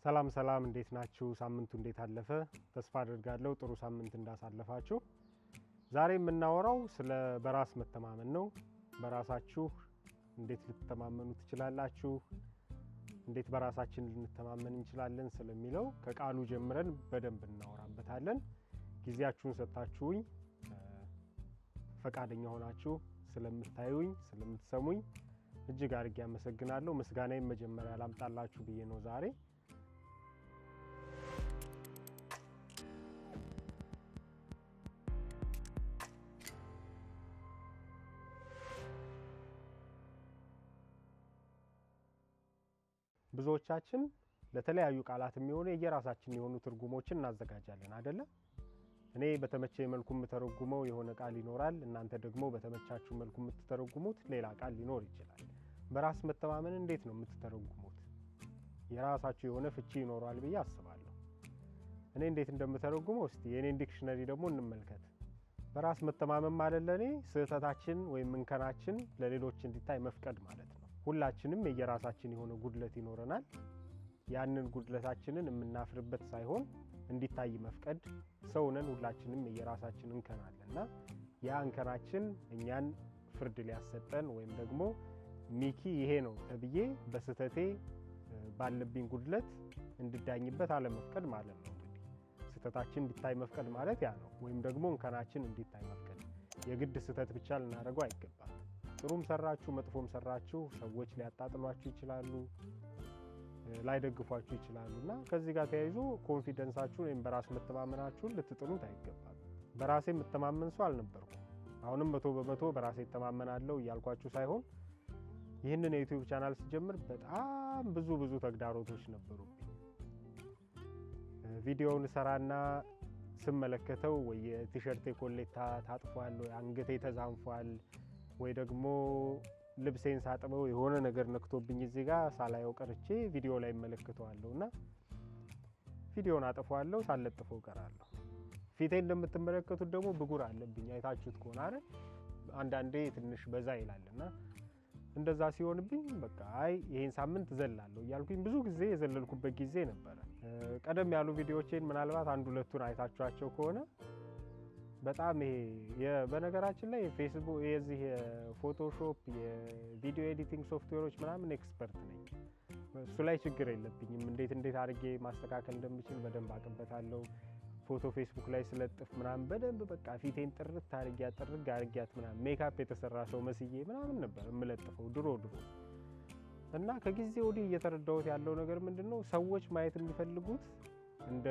ሰላም ሰላም፣ እንዴት ናችሁ? ሳምንቱ እንዴት አለፈ? ተስፋ አድርጋለሁ ጥሩ ሳምንት እንዳሳለፋችሁ። ዛሬ የምናወራው ስለ በራስ መተማመን ነው። በራሳችሁ እንዴት ልትተማመኑ ትችላላችሁ? እንዴት በራሳችን ልንተማመን እንችላለን ስለሚለው ከቃሉ ጀምረን በደንብ እናወራበታለን። ጊዜያችሁን ሰጥታችሁኝ ፈቃደኛ ሆናችሁ ስለምታዩኝ ስለምትሰሙኝ እጅግ አድርጌ አመሰግናለሁ። ምስጋናዬን መጀመሪያ ላምጣላችሁ ብዬ ነው ዛሬ ብዙዎቻችን ለተለያዩ ቃላት የሚሆኑ የየራሳችን የሆኑ ትርጉሞችን እናዘጋጃለን አይደለም። እኔ በተመቸ መልኩ የምተረጉመው የሆነ ቃል ይኖራል። እናንተ ደግሞ በተመቻችሁ መልኩ የምትተረጉሙት ሌላ ቃል ሊኖር ይችላል። በራስ መተማመን እንዴት ነው የምትተረጉሙት? የራሳችሁ የሆነ ፍቺ ይኖረዋል ብዬ አስባለሁ። እኔ እንዴት እንደምተረጉመው እስቲ የእኔን ዲክሽነሪ ደግሞ እንመልከት። በራስ መተማመን ማለት ለእኔ ስህተታችን ወይም እንከናችን ለሌሎች እንዲታይ መፍቀድ ማለት ነው። ሁላችንም የየራሳችን የሆነ ጉድለት ይኖረናል። ያንን ጉድለታችንን የምናፍርበት ሳይሆን እንዲታይ መፍቀድ። ሰውነን ሁላችንም የየራሳችን እንከን አለ እና ያ እንከናችን እኛን ፍርድ ሊያሰጠን ወይም ደግሞ ሚኪ ይሄ ነው ተብዬ በስህተቴ ባለብኝ ጉድለት እንድዳኝበት አለመፍቀድ ማለት ነው። እንግዲህ ስህተታችን እንዲታይ መፍቀድ ማለት ያ ነው። ወይም ደግሞ እንከናችን እንዲታይ መፍቀድ። የግድ ስህተት ብቻ ልናደርገው አይገባም። ጥሩም ሰራችሁ መጥፎም ሰራችሁ ሰዎች ሊያጣጥሏችሁ ይችላሉ፣ ላይደግፏችሁ ይችላሉ እና ከዚህ ጋር ተያይዞ ኮንፊደንሳችሁን ወይም በራስ መተማመናችሁን ልትጥሉት አይገባም። በራሴ የምተማመን ሰው አልነበርኩም። አሁንም መቶ በመቶ በራሴ እተማመናለሁ እያልኳችሁ ሳይሆን ይህንን የዩቲዩብ ቻናል ስጀምር በጣም ብዙ ብዙ ተግዳሮቶች ነበሩብኝ። ቪዲዮውን ሰራና ስመለከተው ወይ የቲሸርቴ ኮሌታ ታጥፏል፣ ወይ አንገቴ ተዛንፏል ወይ ደግሞ ልብሴን ሳጥበው የሆነ ነገር ነክቶብኝ እዚህ ጋር ሳላየው ቀርቼ ቪዲዮ ላይ እመለከተዋለሁ እና ቪዲዮን አጥፈዋለሁ፣ ሳለጥፈው ቀራለሁ። ፊቴ እንደምትመለከቱት ደግሞ ብጉር አለብኝ። አይታችሁት ከሆነ አይደል አንዳንዴ ትንሽ በዛ ይላል እና እንደዛ ሲሆንብኝ በቃ አይ ይሄን ሳምንት ዘላለሁ እያልኩኝ ብዙ ጊዜ የዘለልኩበት ጊዜ ነበረ። ቀደም ያሉ ቪዲዮዎቼን ምናልባት አንድ ሁለቱን አይታችኋቸው ከሆነ በጣም ይሄ በነገራችን ላይ ፌስቡክ የዚህ የፎቶሾፕ የቪዲዮ ኤዲቲንግ ሶፍትዌሮች ምናምን ኤክስፐርት ነኝ። እሱ ላይ ችግር የለብኝም። እንዴት እንዴት አድርጌ ማስተካከል እንደምችል በደንብ አቅበታለሁ። ፎቶ ፌስቡክ ላይ ስለጥፍ ምናምን በደንብ በቃ ፊቴን ጥርት አድርጊያት ጥርግ አድርጊያት ምናምን ሜካፕ የተሰራ ሰው መስዬ ምናምን ነበር የምለጥፈው ድሮ ድሮ እና ከጊዜ ወዲህ እየተረዳሁት ያለው ነገር ምንድን ነው ሰዎች ማየት የሚፈልጉት እንደ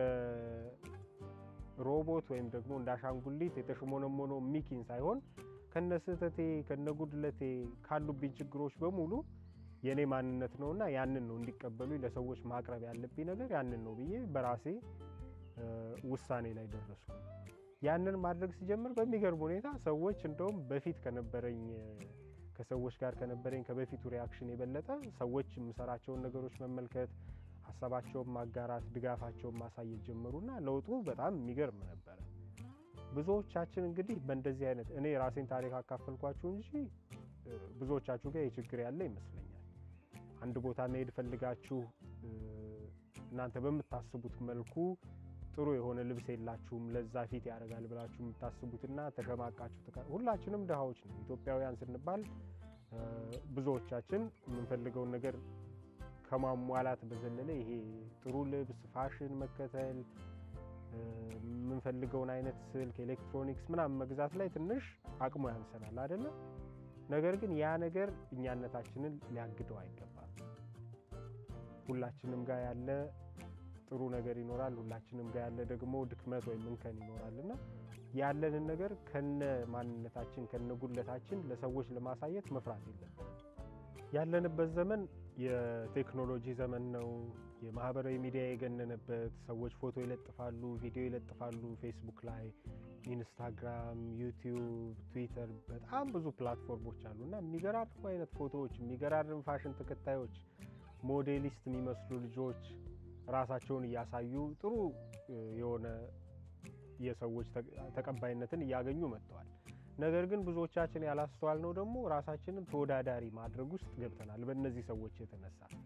ሮቦት ወይም ደግሞ እንደ አሻንጉሊት የተሽሞነሞነው ሚኪን ሳይሆን ከነ ስህተቴ ከነ ጉድለቴ ካሉብኝ ችግሮች በሙሉ የእኔ ማንነት ነውና ያንን ነው እንዲቀበሉ ለሰዎች ማቅረብ ያለብኝ ነገር ያንን ነው ብዬ በራሴ ውሳኔ ላይ ደረስኩ። ያንን ማድረግ ሲጀምር በሚገርም ሁኔታ ሰዎች እንደውም በፊት ከነበረኝ ከሰዎች ጋር ከነበረኝ ከበፊቱ ሪያክሽን የበለጠ ሰዎች የምሰራቸውን ነገሮች መመልከት ሀሳባቸውን ማጋራት ድጋፋቸውን ማሳየት ጀመሩና ለውጡ በጣም የሚገርም ነበረ። ብዙዎቻችን እንግዲህ በእንደዚህ አይነት እኔ የራሴን ታሪክ አካፈልኳችሁ እንጂ ብዙዎቻችሁ ጋር የችግር ያለ ይመስለኛል። አንድ ቦታ መሄድ ፈልጋችሁ እናንተ በምታስቡት መልኩ ጥሩ የሆነ ልብስ የላችሁም፣ ለዛ ፊት ያደርጋል ብላችሁ የምታስቡትና ተሸማቃችሁ። ሁላችንም ድሃዎች ነው ኢትዮጵያውያን ስንባል ብዙዎቻችን የምንፈልገውን ነገር ከማሟላት በዘለለ ይሄ ጥሩ ልብስ፣ ፋሽን መከተል፣ የምንፈልገውን አይነት ስልክ፣ ኤሌክትሮኒክስ ምናምን መግዛት ላይ ትንሽ አቅሙ ያንሰናል አይደለም። ነገር ግን ያ ነገር እኛነታችንን ሊያግደው አይገባም። ሁላችንም ጋር ያለ ጥሩ ነገር ይኖራል። ሁላችንም ጋር ያለ ደግሞ ድክመት ወይም እንከን ይኖራል እና ያለንን ነገር ከነ ማንነታችን ከነ ጉድለታችን ለሰዎች ለማሳየት መፍራት የለብንም። ያለንበት ዘመን የቴክኖሎጂ ዘመን ነው። የማህበራዊ ሚዲያ የገነነበት፣ ሰዎች ፎቶ ይለጥፋሉ፣ ቪዲዮ ይለጥፋሉ ፌስቡክ ላይ፣ ኢንስታግራም፣ ዩቲዩብ፣ ትዊተር በጣም ብዙ ፕላትፎርሞች አሉ እና የሚገራርሙ አይነት ፎቶዎች፣ የሚገራርም ፋሽን ተከታዮች፣ ሞዴሊስት የሚመስሉ ልጆች ራሳቸውን እያሳዩ ጥሩ የሆነ የሰዎች ተቀባይነትን እያገኙ መጥተዋል። ነገር ግን ብዙዎቻችን ያላስተዋልነው ደግሞ ራሳችንን ተወዳዳሪ ማድረግ ውስጥ ገብተናል። በእነዚህ ሰዎች የተነሳ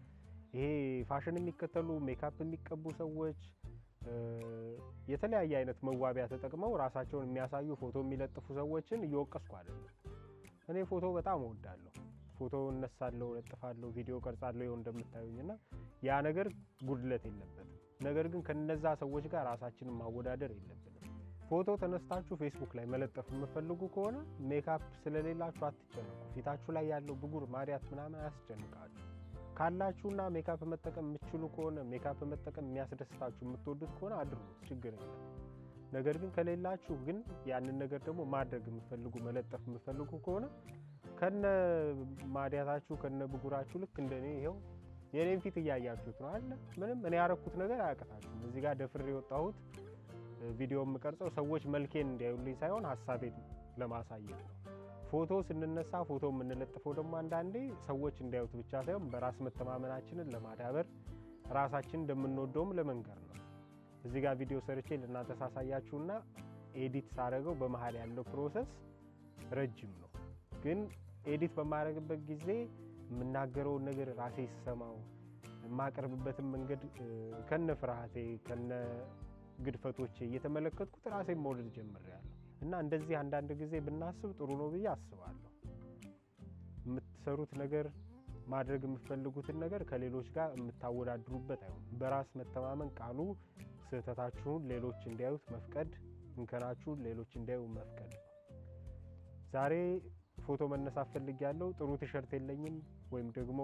ይሄ ፋሽን የሚከተሉ ሜካፕ የሚቀቡ ሰዎች የተለያየ አይነት መዋቢያ ተጠቅመው ራሳቸውን የሚያሳዩ ፎቶ የሚለጥፉ ሰዎችን እየወቀስኩ አይደለም። እኔ ፎቶ በጣም እወዳለሁ። ፎቶ እነሳለሁ፣ ለጥፋለሁ፣ ቪዲዮ ቀርጻለሁ ይኸው እንደምታዩኝ እና ያ ነገር ጉድለት የለበትም። ነገር ግን ከነዛ ሰዎች ጋር ራሳችንን ማወዳደር የለብንም። ፎቶ ተነስታችሁ ፌስቡክ ላይ መለጠፍ የምፈልጉ ከሆነ ሜካፕ ስለሌላችሁ አትጨነቁ። ፊታችሁ ላይ ያለው ብጉር ማዲያት ምናምን አያስጨንቃችሁ። ካላችሁና ሜካፕ መጠቀም የምትችሉ ከሆነ ሜካፕ መጠቀም የሚያስደስታችሁ የምትወዱት ከሆነ አድርጉት፣ ችግር የለም። ነገር ግን ከሌላችሁ ግን ያንን ነገር ደግሞ ማድረግ የምፈልጉ መለጠፍ የምፈልጉ ከሆነ ከነ ማዲያታችሁ ከነ ብጉራችሁ ልክ እንደኔ ይኸው የኔን ፊት እያያችሁት ነው አለ ምንም እኔ ያረኩት ነገር አያቅታችሁም። እዚህ ጋር ደፍሬ የወጣሁት ቪዲዮ የምቀርጸው ሰዎች መልኬን እንዲያዩልኝ ሳይሆን ሀሳቤን ለማሳየት ነው። ፎቶ ስንነሳ ፎቶ የምንለጥፈው ደግሞ አንዳንዴ ሰዎች እንዲያዩት ብቻ ሳይሆን በራስ መተማመናችንን ለማዳበር ራሳችን እንደምንወደውም ለመንገር ነው። እዚህ ጋር ቪዲዮ ሰርቼ ለእናንተ ሳሳያችሁና ኤዲት ሳደርገው በመሀል ያለው ፕሮሰስ ረጅም ነው። ግን ኤዲት በማድረግበት ጊዜ የምናገረውን ነገር ራሴ ስሰማው የማቀርብበትን መንገድ ከነ ፍርሃቴ ከነ ግድፈቶቼ እየተመለከትኩት ራሴን መውደድ ጀምሬያለሁ። እና እንደዚህ አንዳንድ ጊዜ ብናስብ ጥሩ ነው ብዬ አስባለሁ። የምትሰሩት ነገር ማድረግ የምትፈልጉትን ነገር ከሌሎች ጋር የምታወዳድሩበት አይሆን። በራስ መተማመን ቃሉ ስህተታችሁን ሌሎች እንዲያዩት መፍቀድ፣ እንከናችሁን ሌሎች እንዲያዩ መፍቀድ ነው። ዛሬ ፎቶ መነሳት ፈልጌያለሁ። ጥሩ ቲሸርት የለኝም ወይም ደግሞ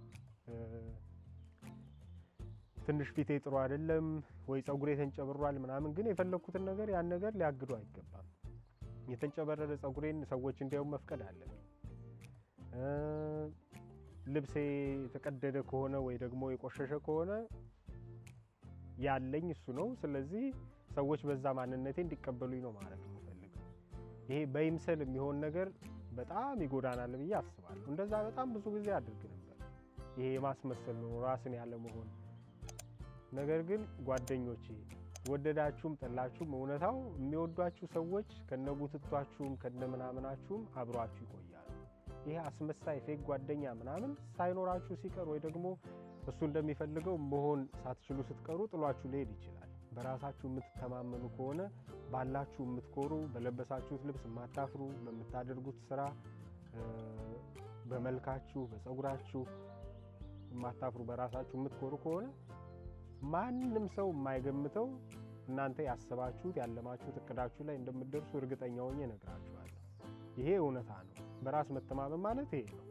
ትንሽ ፊቴ ጥሩ አይደለም ወይ ጸጉሬ ተንጨብሯል ምናምን፣ ግን የፈለግኩትን ነገር ያን ነገር ሊያግዱ አይገባም። የተንጨበረረ ጸጉሬን ሰዎች እንዲያዩ መፍቀድ አለብኝ። ልብሴ የተቀደደ ከሆነ ወይ ደግሞ የቆሸሸ ከሆነ ያለኝ እሱ ነው። ስለዚህ ሰዎች በዛ ማንነቴ እንዲቀበሉኝ ነው ማድረግ የምፈልገው። ይሄ በይምሰል የሚሆን ነገር በጣም ይጎዳናል ብዬ አስባለሁ። እንደዛ በጣም ብዙ ጊዜ አድርግ ነበር። ይሄ የማስመሰል ነው ራስን ያለ መሆን ነገር ግን ጓደኞቼ ወደዳችሁም ጠላችሁም እውነታው የሚወዷችሁ ሰዎች ከነቡትቷችሁም ከነምናምናችሁም አብሯችሁ ይቆያሉ። ይሄ አስመሳይ ፌክ ጓደኛ ምናምን ሳይኖራችሁ ሲቀር ወይ ደግሞ እሱ እንደሚፈልገው መሆን ሳትችሉ ስትቀሩ ጥሏችሁ ሊሄድ ይችላል። በራሳችሁ የምትተማመኑ ከሆነ ባላችሁ የምትኮሩ፣ በለበሳችሁት ልብስ የማታፍሩ፣ በምታደርጉት ስራ፣ በመልካችሁ፣ በፀጉራችሁ የማታፍሩ፣ በራሳችሁ የምትኮሩ ከሆነ ማንም ሰው የማይገምተው እናንተ ያሰባችሁት ያለማችሁት እቅዳችሁ ላይ እንደምትደርሱ እርግጠኛ ሆኜ እነግራችኋለሁ። ይሄ እውነታ ነው። በራስ መተማመን ማለት ይሄ ነው።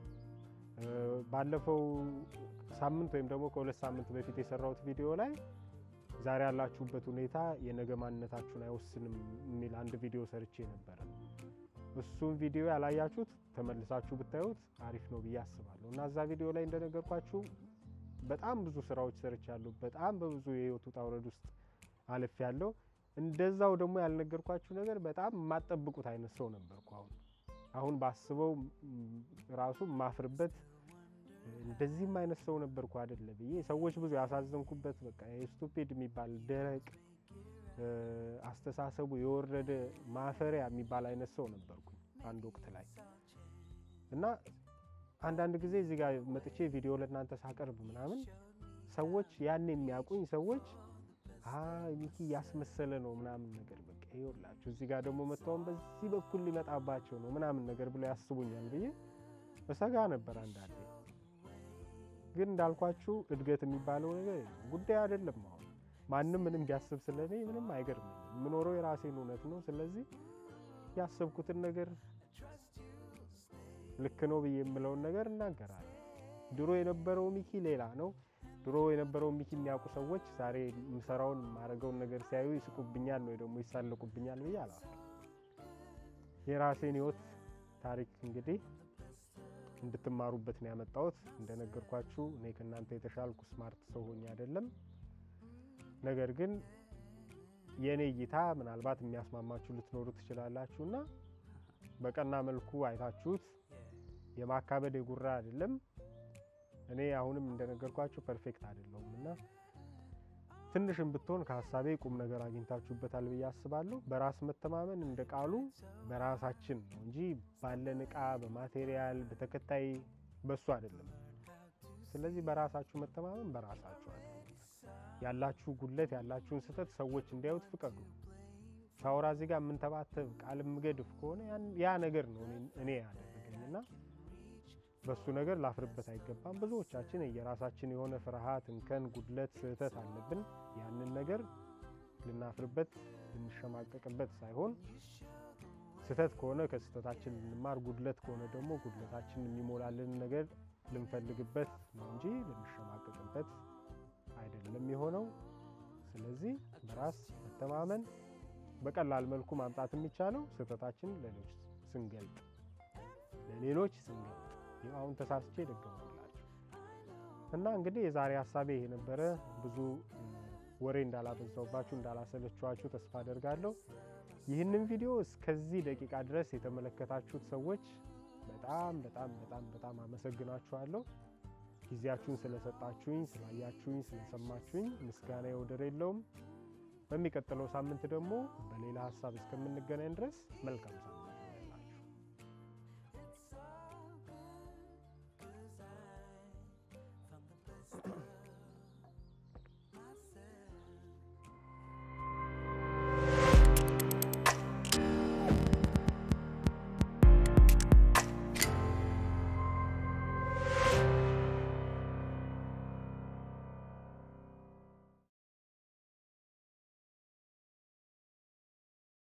ባለፈው ሳምንት ወይም ደግሞ ከሁለት ሳምንት በፊት የሰራሁት ቪዲዮ ላይ ዛሬ ያላችሁበት ሁኔታ የነገ ማንነታችሁን አይወስንም የሚል አንድ ቪዲዮ ሰርቼ ነበረ። እሱም ቪዲዮ ያላያችሁት ተመልሳችሁ ብታዩት አሪፍ ነው ብዬ አስባለሁ እና እዛ ቪዲዮ ላይ እንደነገርኳችሁ በጣም ብዙ ስራዎች ሰርቻለሁ። በጣም በብዙ የህይወት ውጣ ውረድ ውስጥ አልፍ ያለው እንደዛው ደግሞ ያልነገርኳችሁ ነገር በጣም የማጠብቁት አይነት ሰው ነበርኩ። አሁን አሁን ባስበው ራሱ ማፍርበት እንደዚህም አይነት ሰው ነበርኩ አይደለ ብዬ ሰዎች ብዙ ያሳዘንኩበት በቃ ስቱፒድ የሚባል ደረቅ አስተሳሰቡ የወረደ ማፈሪያ የሚባል አይነት ሰው ነበርኩ አንድ ወቅት ላይ እና አንዳንድ ጊዜ እዚህ ጋር መጥቼ ቪዲዮ ለእናንተ ሳቀርብ ምናምን ሰዎች ያን የሚያውቁኝ ሰዎች ሚኪ እያስመሰለ ነው ምናምን ነገር በቃ ይኸውላችሁ እዚህ ጋር ደግሞ መጥተውን በዚህ በኩል ሊመጣባቸው ነው ምናምን ነገር ብለው ያስቡኛል ብዬ እሰጋ ነበር አንዳንዴ። ግን እንዳልኳችሁ እድገት የሚባለው ነገር ጉዳይ አይደለም። አሁን ማንም ምንም ቢያስብ ስለኔ ምንም አይገርምም። የምኖረው የራሴን እውነት ነው። ስለዚህ ያሰብኩትን ነገር ልክ ነው ብዬ የምለውን ነገር እናገራለሁ። ድሮ የነበረው ሚኪ ሌላ ነው። ድሮ የነበረው ሚኪ የሚያውቁ ሰዎች ዛሬ የምሰራውን የማደርገውን ነገር ሲያዩ ይስቁብኛል ወይ ደግሞ ይሳለቁብኛል ብዬ አላፍርም። የራሴን ህይወት ታሪክ እንግዲህ እንድትማሩበት ነው ያመጣሁት። እንደነገርኳችሁ እኔ ከእናንተ የተሻልኩ ስማርት ሰው ሆኜ አይደለም። ነገር ግን የእኔ እይታ ምናልባት የሚያስማማችሁ ልትኖሩ ትችላላችሁ እና በቀና መልኩ አይታችሁት የማካበድ የጉራ አይደለም። እኔ አሁንም እንደነገርኳችሁ ፐርፌክት አይደለሁም እና ትንሽም ብትሆን ከሀሳቤ ቁም ነገር አግኝታችሁበታል ብዬ አስባለሁ። በራስ መተማመን እንደ ቃሉ በራሳችን ነው እንጂ ባለን እቃ፣ በማቴሪያል፣ በተከታይ በሱ አይደለም። ስለዚህ በራሳችሁ መተማመን በራሳችሁ አለ ያላችሁ ጉድለት ያላችሁን ስህተት ሰዎች እንዲያዩት ፍቀዱ። ሳውራ እዚህ ጋር የምንተባተብ ቃል የምገድፍ ከሆነ ያ ነገር ነው እኔ ያደረገኝ እና በሱ ነገር ላፍርበት አይገባም። ብዙዎቻችን የራሳችን የሆነ ፍርሃት፣ እንከን፣ ጉድለት፣ ስህተት አለብን። ያንን ነገር ልናፍርበት ልንሸማቀቅበት ሳይሆን ስህተት ከሆነ ከስህተታችን ልንማር፣ ጉድለት ከሆነ ደግሞ ጉድለታችን የሚሞላልን ነገር ልንፈልግበት ነው እንጂ ልንሸማቀቅበት አይደለም የሆነው። ስለዚህ በራስ መተማመን በቀላል መልኩ ማምጣት የሚቻለው ስህተታችን ለሌሎች ስንገልጥ ለሌሎች ስንገልጥ አሁን ተሳስቼ ደገሙላችሁ እና እንግዲህ የዛሬ ሀሳቤ ይሄ ነበረ። ብዙ ወሬ እንዳላበዛውባችሁ እንዳላሰለችኋችሁ ተስፋ አደርጋለሁ። ይህንን ቪዲዮ እስከዚህ ደቂቃ ድረስ የተመለከታችሁት ሰዎች በጣም በጣም በጣም በጣም አመሰግናችኋለሁ። ጊዜያችሁን ስለሰጣችሁኝ፣ ስላያችሁኝ፣ ስለሰማችሁኝ ምስጋና ወደር የለውም። በሚቀጥለው ሳምንት ደግሞ በሌላ ሀሳብ እስከምንገናኝ ድረስ መልካም ሳምንት